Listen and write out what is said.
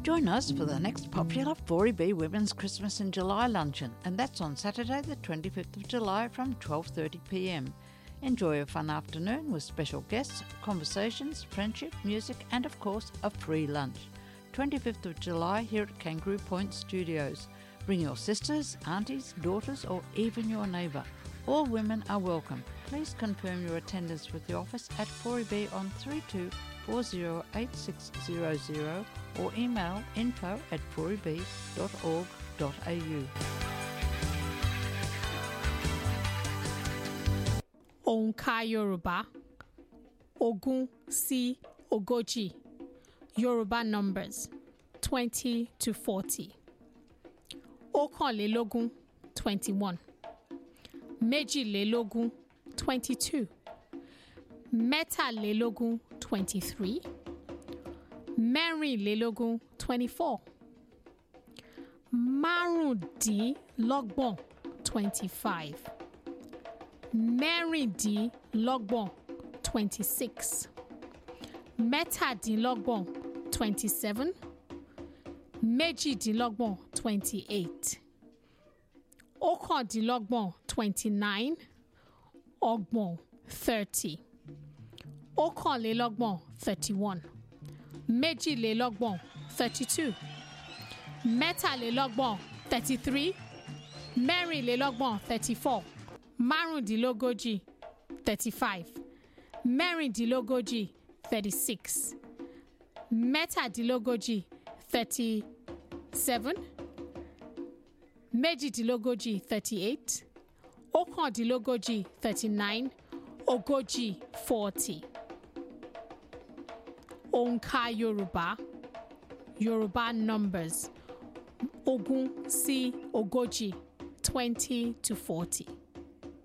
Join us for the next popular 4EB Women's Christmas in July luncheon, and that's on Saturday, the 25th of July from 12:30 p.m. Enjoy a fun afternoon with special guests, conversations, friendship, music, and of course, a free lunch. 25th of July here at Kangaroo Point Studios. Bring your sisters, aunties, daughters, or even your neighbour. All women are welcome. Please confirm your attendance with the office at 4EB on 32408600 or email info at 4eb.org.au. Òǹkà Yorùbá ogún sí ogójì Yorùbá numbers twenty to forty. Ọ̀kànlélógún twenty one. Méjìlélógún twenty two. Mẹ́tàlélógún twenty three. Mẹ́rìnlélógún twenty four. Márùndínlọ́gbọ̀n twenty five. Mẹ́rìndínlọ́gbọ̀n twenty six. Mẹ́tàdínlọ́gbọ̀n twenty seven. Méjìdínlọ́gbọ̀n twenty eight. Ọ̀kàndínlọ́gbọ̀n twenty nine. Ọgbọ̀n thirty. Ọ̀kànlélọ́gbọ̀n thirty one. Méjìlélọ́gbọ̀n thirty two. Mẹ́tàlélọ́gbọ̀n thirty three. Mẹ́rìnlélọ́gbọ̀n thirty four. Márùndínlógójì thirty five. Mẹ́rìndínlógójì thirty six. Mẹ́tàdínlógójì thirty seven. Méjìdínlógójì thirty eight. Ọ̀kàndínlógójì thirty nine. Ogójì forty. Òǹkà Yorùbá Yorùbá numbers ogún sí ogójì twenty to forty.